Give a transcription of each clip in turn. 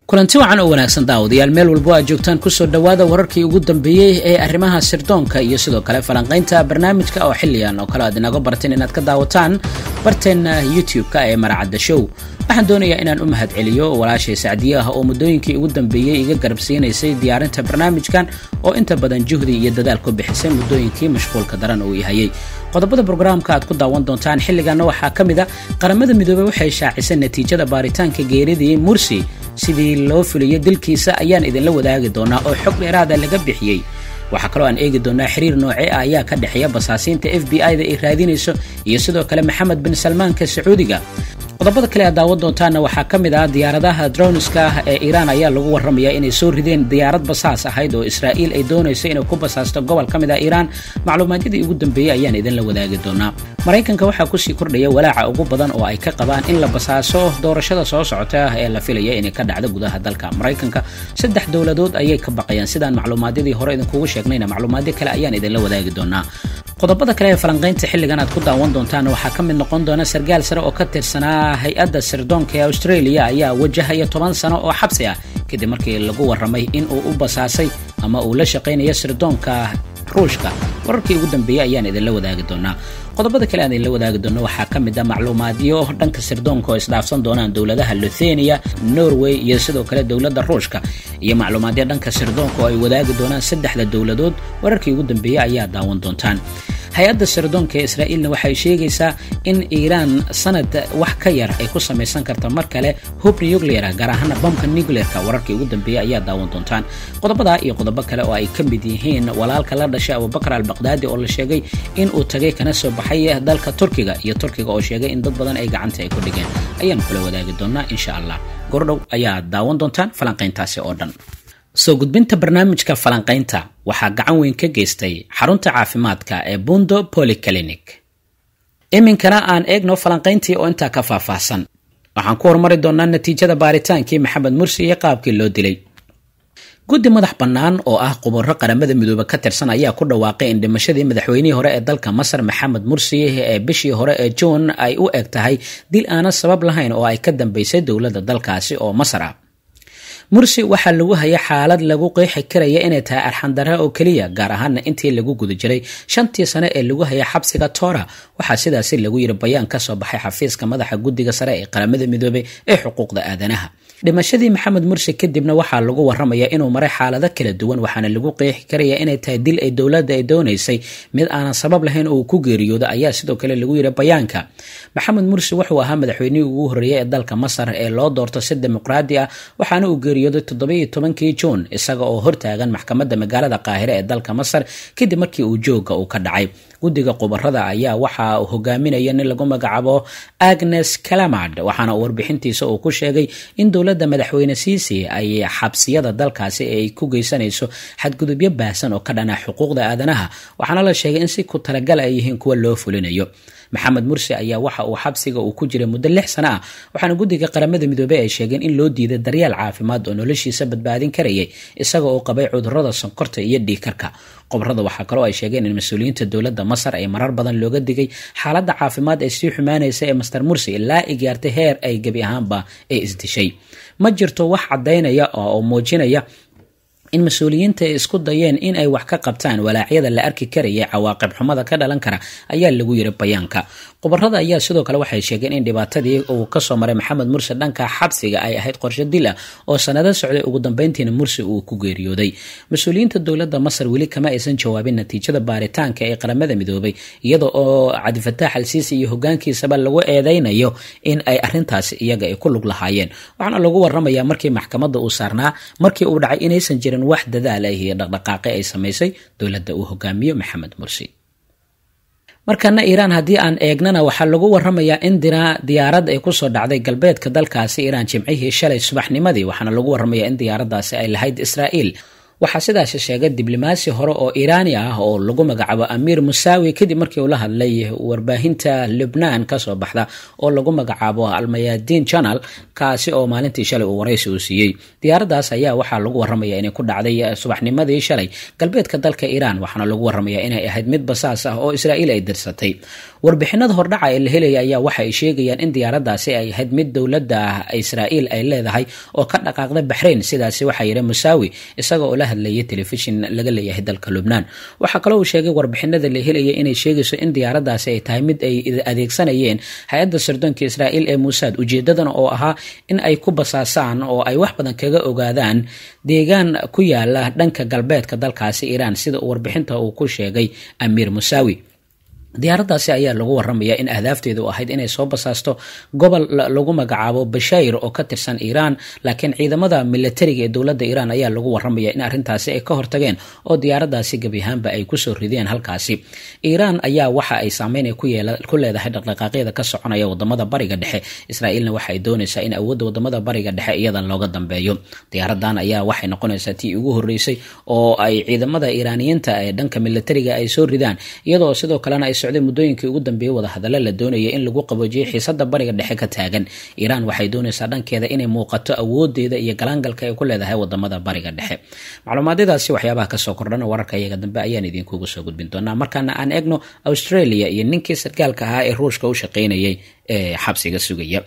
kulanti wacan oo wanaagsan daawadayaal meel walbo aad joogtaan kusoo dhowaada wararkii ugu dambeeyey ee arrimaha sirdoonka iyo sidoo kale falanqaynta barnaamijka oo xilligan oo kale aad inaga barteen inaad ka daawataan barteenna youtube-ka ee maracadda show waxaan doonayaa inaan u mahad celiyo walaashay sacdiye ah oo muddooyinkii ugu dambeeyey iga garabsiinaysay diyaarinta barnaamijkan oo inta badan juhdi iyo dadaal ku bixisay muddooyinkii mashquulka daran uu ihayay qodobada brograamka aad ku daawan doontaan xilliganna waxaa ka mid a qaramada midoobey waxay shaacisay natiijada baaritaanka geeridii mursi sidii loo fuliyo dilkiisa ayaan idinla wadaagi doonaa oo xog dheeraada laga bixiyey waxaa kaloo aan eegi doonaa xiriir noocee ah ayaa ka dhexeeya basaasiinta f b i da ay raadinayso iyo sidoo kale maxamed bin salmaanka sacuudiga qodobada kale aad daawan doontaanna waxaa ka mid ah diyaaradaha droniska ah ee iiraan ayaa lagu warramaya inay soo rideen diyaarad basaas ahayd oo israa'iil ay doonayso inay ku basaasto gobol ka mid ah iiraan macluumaadyadii ugu dambeeyey ayaan idinla wadaagi doonaa maraykanka waxaa kusii kordhaya walaaca ugu badan oo ay ka qabaan in la basaaso doorashada soo socota ah ee la filaya inay ka dhacdo gudaha dalka maraykanka saddex dowladood ayay ka baqayaan sidaan macluumaadyadii hore idinkugu sheegnayna macluumaadyo kale ayaan idinla wadaagi doonaa qodobada kale ee falanqaynta xilligan aad ku daawan doontaan waxaa ka mid noqon doona sargaal sare oo ka tirsanaa hay-adda sirdoonka ee australia ayaa wajahaya toban sano oo xabsi ah kadib markii lagu warramay in uu u basaasay ama uu la shaqaynayo sirdoonka ruushka wararkii ugu dambeeyey ayaan idinla wadaagi doonaa qodobada kale aan idinla wadaagi doono waxaa ka mid ah macluumaadyo dhanka sirdoonka oo isdhaafsan doonaan dowladaha luthenia norway iyo sidoo kale dowladda ruushka iyo macluumaadyo dhanka sirdoonka oo ay wadaagi doonaan saddexda dowladood wararkii ugu dambeeyey ayaa daawan doontaan hay-adda sirdoonka ee israa'iilna waxay sheegaysaa in iiraan sanad wax ka yar ay ku samaysan karta mar kale hub nucleara gaar ahaana bamka nuclearka wararkii ugu dambeeyey ayaa daawan doontaan qodobadaa iyo qodobo kale oo ay ka mid yihiin walaalka la dhashay abubakar albaqdaadi oo la sheegay in uu tagay kana soo baxay dalka turkiga iyo turkiga oo sheegay in dad badan ay gacanta ay ku dhigeen ayaan kula wadaagi doonaa insha allah gordhow ayaa daawan doontaan falanqayntaasi oo dhan soo gudbinta barnaamijka falanqaynta waxaa gacan weyn ka geystay xarunta caafimaadka ee bundo polyclinic iminkana aan eegno falanqayntii oo intaa ka faahfaahsan waxaan ku horumari doonaa natiijada baaritaankii maxamed mursi iyo qaabkii loo dilay guddi madax bannaan oo ah qubaro qaramada midoobe ka tirsan ayaa ku dhawaaqay in dhimashadii madaxweynihii hore ee dalka masar maxamed mursi ee bishii hore ee juun ay u eg tahay dil aanan sabab lahayn oo ay ka dambaysay dowladda dalkaasi oo masar ah mursi waxaa lagu hayay xaalad lagu qeexi karaya inay tahay arxandara oo keliya gaar ahaana intii lagu guda jiray shantii sane ee lagu hayay xabsiga toora waxaa sidaasi lagu yiri bayaan ka soo baxay xafiiska madaxa guddiga sare ee qaramada midoobey ee xuquuqda aadanaha dhimashadii maxamed mursi kadibna waxaa lagu warramaya inuu maray xaalado kala duwan waxaana lagu qeexi karaya inay tahay dil ay dowladda ay doonaysay mid aanan sabab lahayn oo uu ku geeriyoodo ayaa sidoo kale lagu yiri bayaanka maxamed mursi wuxuu ahaa madaxweynihii ugu horreeyay ee dalka masar ee loo doorto si dimuqraadi ah waxaana uu geeriyooday toddobaiyo tobankii juun isaga oo hortaagan maxkamadda magaalada qaahire ee dalka masar kadib markii uu jooga uu ka dhacay guddiga qubarada ayaa waxa uu hogaaminaya nin lagu magacaabo agnes calamard waxaana uu warbixintiisa uu ku sheegay in dowladda madaxweyne siisi ay xabsiyada dalkaasi ay ku geysanayso xadgudubyo baahsan oo ka dhana xuquuqda aadanaha waxaana la sheegay in si ku talagal ay yihiin kuwa loo fulinayo maxamed mursi ayaa waxa uu xabsiga uu ku jiray muddo lix sano ah waxaana guddiga qaramada midoobey ay sheegeen in loo diiday daryeel caafimaad oo noloshiisa badbaadin karayay isaga oo qabay cudurrada sonkorta iyo dhiigkarka qobarada waxaa kaloo ay sheegeen in mas-uuliyiinta dowladda masar ay marar badan looga digay xaaladda caafimaad ee sii xumaanaysa ee master mursi ilaa ay gaartay heer ay gebi ahaanba ee isdishay ma jirto wax caddaynaya oo muujinaya in mas-uuliyiinta ay isku dayeen in ay wax ka qabtaan walaacyada la arki karaya cawaaqib xumada ka dhalan kara ayaa lagu yiri bayaanka qubarada ayaa sidoo kale waxay sheegeen in dhibaatadii uu kasoo maray maxamed mursi dhanka xabsiga ay ahayd qorsho dil ah oo sanado socday ugu dambeyntiina mursi uu ku geeriyooday mas-uuliyiinta dowladda masar weli kama aysan jawaabin natiijada baaritaanka ee qaramada midoobay iyada oo cabdifataax alsiisi iyo hogaankiisaba lagu eedeynayo in ay arintaasi iyaga ay ku lug lahaayeen waxaana lagu waramayaa markii maxkamadda uu saarnaa markii uu dhacay inaysan jirin wax dadaal ah iyo dhaqdhaqaaqe ay samaysay dowladda uu hogaamiyo maxamed mursi markana iiraan haddii aan eegnana waxaa lagu waramayaa in diyaarad ay kusoo dhacday galbeedka dalkaasi iiraan jimcihii shalay subaxnimadii waxaana lagu waramayaa in diyaaradaasi ay lahayd israa'iil waxaa sidaasi sheegay diblomaasi hore oo iiraani ah oo lagu magacaabo amiir musaawi kadib markii uu la hadlay warbaahinta lubnaan kasoo baxda oo lagu magacaabo almayadiin janal kaasi oo maalintii shalay uu waraysi uu siiyey diyaaradaas ayaa waxaa lagu waramaya inay ku dhacday subaxnimadii shalay galbeedka dalka iiraan waxaana lagu waramaya inay ahayd mid basaas ah oo israa'iil ay dirsatay warbixinada hordhaca ee la helaya ayaa waxa ay sheegayaan in diyaaradaasi ay ahayd mid dowladda israa'iil ay leedahay oo ka dhaqaaqda baxrayn sidaasi waxaa yidhi musaawi isaga oo la hadlayay telefishin laga leeyahay dalka lubnaan waxaa kaloo uu sheegay warbixinada la helaya inay sheegayso in diyaaradaasi ay tahay mid ay adeegsanayeen hay-adda sirdoonka israa'iil ee muusaad ujeedadana oo ahaa in ay ku basaasaan oo ay wax badan kaga ogaadaan deegaan ku yaala dhanka galbeedka dalkaasi iiraan sida warbixinta uu ku sheegay amiir musaawi diyaaradaasi ayaa lagu waramaya in ahdaafteedu ahayd inay soo basaasto gobol lagu magacaabo bashayr oo ka tirsan iiraan laakiin ciidamada milatariga ee dowladda iiraan ayaa lagu waramaya in arrintaasi ay ka hortageen oo diyaaradaasi gebi ahaanba ay kusoo rideen halkaasi iiraan ayaa waxa ay saameyn ku leedahay dhaqdhaqaaqyada ka soconaya wadamada bariga dhexe israa'iilna waxa ay doonaysaa in awoodda wadamada bariga dhexe iyadan looga dambeeyo diyaaradan ayaa waxay noqonaysaa tii ugu horeysay oo ay ciidamada iiraaniyiinta ee dhanka milatariga ay soo ridaan iyadoo sidoo kalena ay muddooyinkii ugu dambeeyey wadahadallo la doonaya in lagu qaboojiyay xiisada bariga dhexe ka taagan iiraan waxay doonaysaa dhankeeda inay muuqato awoodeeda iyo galaangalka ay ku leedahay wadamada bariga dhexe macluumaadyadaasi waxyaabaha kasoo kordhana wararka iyaga dambe ayaan idinkugu soo gudbin doonaa markaana aan eegno australia iyo ninkii sargaalka ahaa ee ruushka u shaqaynayay ee xabsiga sugaya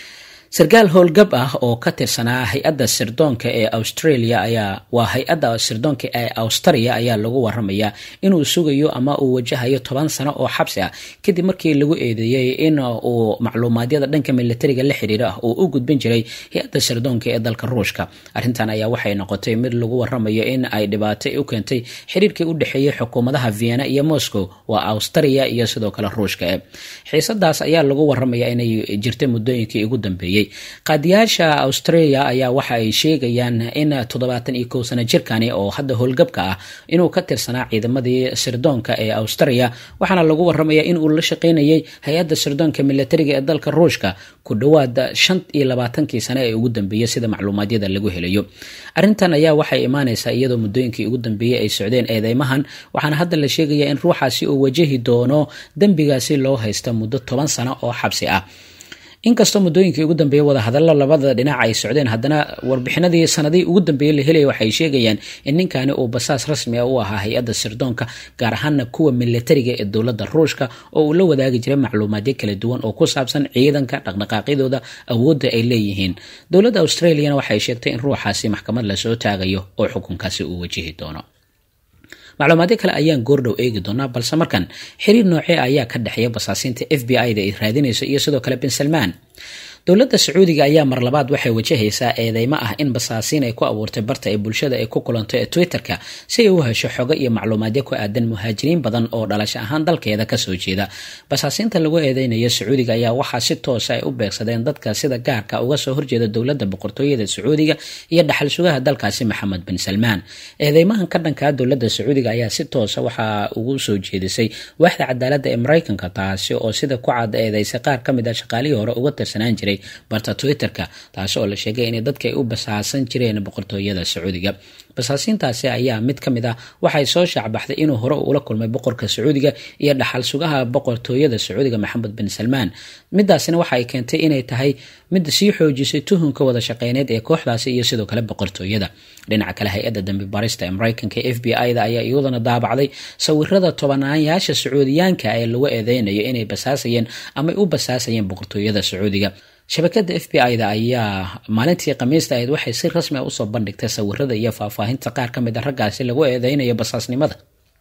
sarkaal howlgab ah oo ka tirsanaa hay-adda sirdoonka ee australia ayaa waa hay-adda sirdoonka ee australia ayaa lagu waramayaa inuu sugayo ama uu wajahayo toban sano oo xabsi ah kadib markii lagu eedeeyey in uu macluumaadyada dhanka militariga la xiriira ah uu u gudbin jiray hay-adda sirdoonka ee dalka ruushka arrintan ayaa waxay noqotay mid lagu waramayo in ay dhibaato u keentay xiriirkii u dhexeeyey xukuumadaha vienna iyo moscow waa australia iyo sidoo kale ruushka e xiisadaas ayaa lagu waramaya inay jirtay muddooyinkii ugu dambeeyey qaadiyaasha australia ayaa waxa ay sheegayaan in toddobaatan iyo kow sano jirkani oo hadda howlgabka ah inuu ka tirsanaa ciidamadii sirdoonka ee australia waxaana lagu waramaya in uu la shaqaynayay hay-adda sirdoonka militariga ee dalka ruushka ku dhowaad shan iyo labaatankii sane ee ugu dambeeyey sida macluumaadyada lagu helayo arrintan ayaa waxay imaanaysaa iyadoo muddooyinkii ugu dambeeyey ay socdeen eedeymahan waxaana hadda la sheegaya in ruuxaasi uu wajahi doono dembigaasi loo haysta muddo toban sano oo xabsi ah inkastoo muddooyinkii ugu dambeeyey wadahadallo labada dhinac ay socdeen haddana warbixinadii sanadihii ugu dambeeyey la helaya waxay sheegayaan in ninkani uu basaas rasmi ah u ahaa hay-adda sirdoonka gaar ahaana kuwa militariga ee dowladda ruushka oo uu la wadaagi jiray macluumaadyo kala duwan oo ku saabsan ciidanka dhaqdhaqaaqyadooda awoodda ay leeyihiin dowladda australiana waxay sheegtay in ruuxaasi maxkamad lasoo taagayo oo xukunkaasi uu wajihi doono macluumaadyo kale ayaan goordhow eegi doonaa balse markan xiriir noocee ayaa ka dhexeeya basaasiinta f b i da ay raadinayso iyo sidoo kale bin salmaan dowladda sacuudiga ayaa mar labaad waxay wajahaysaa eedeymo ah in basaasiin ay ku abuurtay barta ee bulshada ay ku kulanto ee twitter-ka si ay u hesho xogo iyo macluumaadyo ku aadan muhaajiriin badan oo dhalasho ahaan dalkeeda kasoo jeeda basaasiinta lagu eedeynayo sacuudiga ayaa waxaa si toosa ay u beegsadeen dadka sida gaarka uga soo horjeeda dowladda boqortooyada sacuudiga iyo dhaxal sugaha dalkaasi maxamed bin salmaan eedeymahan ka dhankaa dowladda sacuudiga ayaa si toosa waxaa ugu soo jeedisay waaxda cadaaladda ee maraykanka taasi oo sida ku cad eedeysay qaar ka mid a shaqaalihii hore uga tirsanaan jiray barta twitter-ka taasi oo la sheegay inay dadka ay u basaasan jireen boqortooyada sacuudiga basaasiintaasi ayaa mid ka mid ah waxay soo shaacbaxday inuu hore ula kulmay boqorka sacuudiga iyo dhaxal sugaha boqortooyada sacuudiga maxamed bin salmaan midaasina waxa ay keentay inay tahay mid sii xoojisay tuhunka wada shaqeyneed ee kooxdaasi iyo sidoo kale boqortooyada dhinaca kale hay-adda dambi barista ee maraykanka ee f b i da ayaa iyaduna daabacday sawirada tobanayaasha sacuudiyaanka ee lagu eedeynayo inay basaasayeen ama u basaasayeen boqortooyada sacuudiga shabakada f b i da ayaa maalintii khamiista ahayd waxay si rasmi a usoo bandhigtay sawirada iyo faahfaahinta qaar ka mid a raggaasi lagu eedeynayo basaasnimada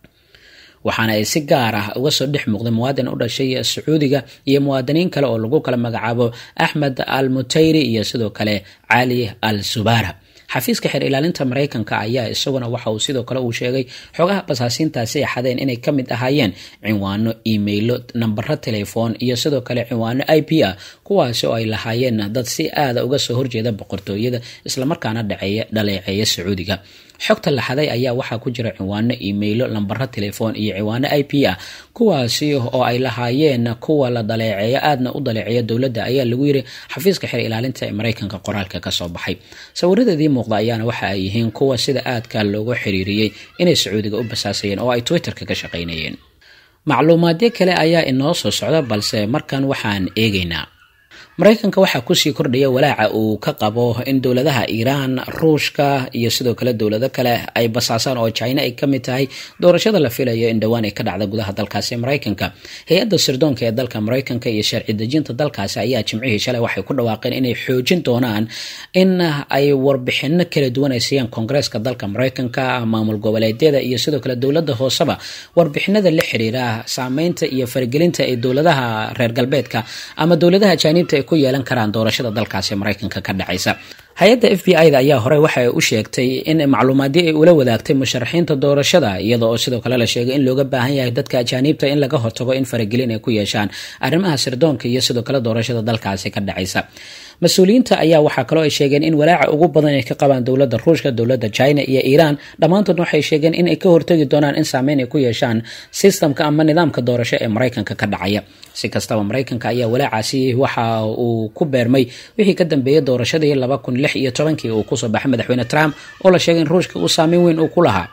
waxaana ay si gaar ah uga soo dhex muuqday muwaadin u dhashay sacuudiga iyo muwaadiniin kale oo lagu kala magacaabo axmed al mutayri iyo sidoo kale cali al subara xafiiska xeer ilaalinta maraykanka ayaa isaguna waxa uu sidoo kale uu sheegay xogaha basaasiintaasi ay xadeen inay ka mid ahaayeen cinwaano imailo nambaro telefoon iyo sidoo kale cinwaano i p ah kuwaasi oo ay lahaayeen dad si aada uga soo horjeeda boqortooyada islamarkaana dhaceeya dhaleeceeya sacuudiga xogta la xaday ayaa waxaa ku jira ciwaano iimaylo lambaro telefoon iyo ciwaano i p ah kuwaasi oo ay lahaayeen kuwa la daleeceeyo aadna u daleeceeya dowladda ayaa lagu yiri xafiiska xer ilaalinta ee maraykanka qoraalka kasoo baxay sawiradeedii muuqda ayaana waxa ay yihiin kuwa sida aadka loogu xiriiriyey inay sacuudiga u basaasayeen oo ay twitterka ka shaqaynayeen macluumaadyo kale ayaa inoo soo socda balse markan waxaan eegaynaa maraykanka waxaa kusii kordhaya walaaca uu ka qabo in dowladaha iiraan ruushka iyo sidoo kale dowlado kale ay basaasaan oo china ay kamid tahay doorashada la filayo in dhowaan ay ka dhacda gudaha dalkaasi maraykanka hay-adda sirdoonka ee dalka maraykanka iyo sharci dejinta dalkaasi ayaa jimcihii shalay waxay ku dhawaaqeen inay xoojin doonaan in ay warbixino kala duwan ay siiyaan koongareeska dalka maraykanka maamul goboleedyada iyo sidoo kale dowlada hooseba warbixinada la xiriira saameynta iyo faragelinta ee dowladaha reer galbeedka ama dowladaha jaaniibta ku yeelan karaan doorashada dalkaasi maraykanka ka dhacaysa hay-adda f b i da ayaa horey waxay u sheegtay in macluumaadyo ay ula wadaagtay musharaxiinta doorashada iyada oo sidoo kale la sheegay in looga baahan yahay dadka ajaaniibta in laga hortago in faragelin ay ku yeeshaan arrimaha sirdoonka iyo sidoo kale doorashada dalkaasi ka dhacaysa mas-uuliyiinta ayaa waxaa kaloo ay sheegeen in walaaca ugu badan ay ka qabaan dowladda ruushka dowladda china iyo iiraan dhammaantoodna waxay sheegeen in ay ka hortagi doonaan in saameyn ay ku yeeshaan sistamka ama nidaamka doorasho ee maraykanka ka dhacaya si kastaba maraykanka ayaa walaacaasi waxa uu ku beermay wixii ka dambeeyay doorashadii laba kun lix iyo tobankii uu kusoo baxay madaxweyne trump oo la sheegay in ruushka uu saameyn weyn uu ku lahaa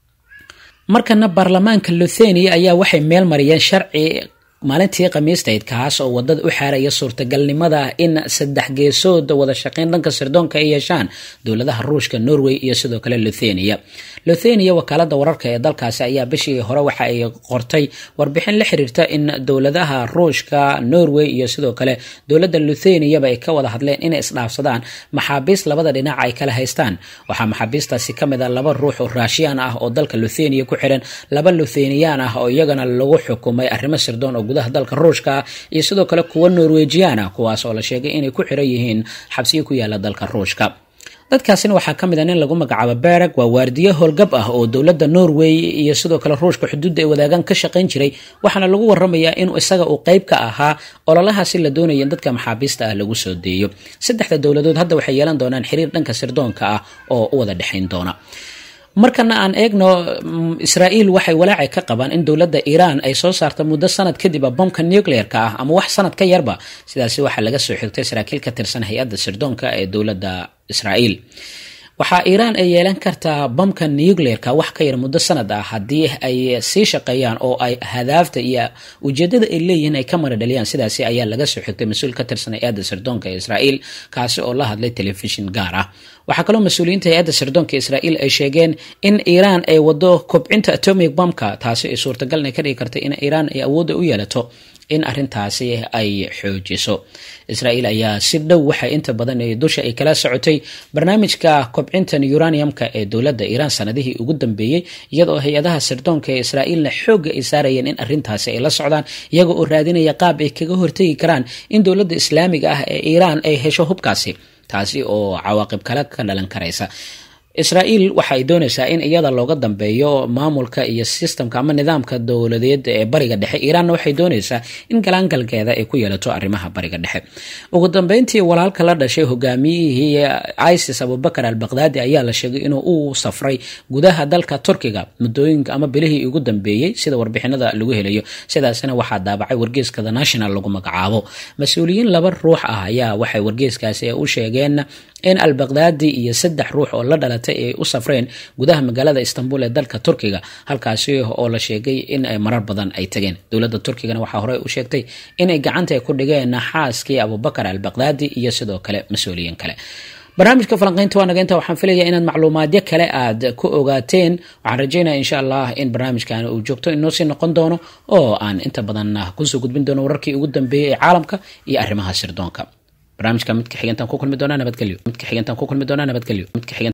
markana baarlamaanka luthenia ayaa waxay meel mariyeen sharci maalintii khamiistayd kaas oo wadada u xaaraya suurtagalnimada in saddex geesood wada shaqeyn dhanka sirdoonka ay yeeshaan dowladaha ruushka norway iyo sidoo kale luthenia luthenia wakaalada wararka ee dalkaasi ayaa bishii hore waxa ay qortay warbixin la xiriirta in dowladaha ruushka norway iyo sidoo kale dowlada lutheniaba ay ka wada hadleen inay isdhaafsadaan maxaabiis labada dhinac ay kala haystaan waxaa maxaabiistaasi kamid a laba ruux oo raashiyaan ah oo dalka luthenia ku xiran laba lutheniyan ah oo iyagana lagu xukumay arrimo sirdoon oo gudaha dalka ruushka iyo sidoo kale kuwa norwejiyan ah kuwaas oo la sheegay inay ku xiran yihiin xabsiyo ku yaala dalka ruushka dadkaasina waxaa ka mid a nin lagu magacaabo bereg waa waardiye howlgab ah oo dowladda norway iyo sidoo kale ruushka xuduudda ay wadaagaan ka shaqayn jiray waxaana lagu waramayaa inuu isaga uu qeyb ka ahaa ololahaasi la doonaya in dadka maxaabiista ah lagu soo deeyo saddexda dowladood hadda waxay yeelan doonaan xiriir dhanka sirdoonka ah oo u wada dhexayn doona markana aan eegno israa'iil waxay walaacay ka qabaan in dowladda iiraan ay soo saarta muddo sanad kadib bomka nucleer-ka ah ama wax sanad ka yarba sidaasi waxaa laga soo xigtay saraakiil ka tirsan hay-adda sirdoonka ee dowladda israa'iil waxaa iiraan ay yeelan kartaa bamka nucleer-ka wax ka yar muddo sanad ah haddii ay sii shaqeeyaan oo ay hadaafta iyo ujeedada ay leeyihiin ay ka mara dhaliyaan sidaasi ayaa laga soo xigtay mas-uul ka tirsan hay-adda sirdoonka ee israa'iil kaasi oo la hadlay telefishin gaar ah waxaa kaloo mas-uuliyiinta hay-adda sirdoonka israa'iil ay sheegeen in iiraan ay wado kobcinta atomic bomka taasi ay suurtagalna ka dhigi karta in iiraan ay awoodda u yeelato in arintaasi ay xoojiso israa'iil ayaa si dhow waxay inta badan dusha ay kala socotay barnaamijka kobcintan uraniumka ee dowladda iiraan sanadihii ugu dambeeyey iyadoo hay-adaha sirdoonka ee israa'iilna xoogga ay saarayeen in arintaasi ay la socdaan iyaga oo raadinaya qaab ay kaga hortegi karaan in dowladda islaamiga ah ee iiraan ay hesho hubkaasi taasi oo cawaaqib kale ka dhalan karaysa israa'iil waxa ay doonaysaa in iyada looga dambeeyo maamulka iyo sistamka ama nidaamka dowladeed ee bariga dhexe iiraanna waxay doonaysaa in galaangalkeeda ay ku yeelato arrimaha bariga dhexe ugu dambeyntii walaalka la dhashay hogaamiyihii isis abubakar al baqdaadi ayaa la sheegay inuu u safray gudaha dalka turkiga muddooyinka ama bilihii ugu dambeeyey sida warbixinada lagu helayo sidaasina waxaa daabacay wargeeska the national lagu magacaabo mas-uuliyiin laba ruux ah ayaa waxay wargeeskaasi u sheegeen in al baqdaadi iyo saddex ruux oo la dhalatay ay u safreen gudaha magaalada istanbul ee dalka turkiga halkaasi oo la sheegay in ay marar badan ay tageen dowladda turkigana waxaa horey u sheegtay inay gacanta ku dhigeen xaaskii abubakar al baqdaadi iyo sidoo kale mas-uuliyiin kale barnaamijka falanqeynta waa naga inta waxaan filaya inaad macluumaadyo kale aad ku ogaateen waxaan rajeynaya insha allah in barnaamijkan uu joogto inoo sii noqon doono oo aan inta badan kusoo gudbin doono wararkii ugu dambeeyey ee caalamka iyo arrimaha sirdoonka barnaamijka midka xigantaan ku kulmi doonaa nabadgelyo midka xigantaan ku kulmi doonaa nabadgelyo midka xigan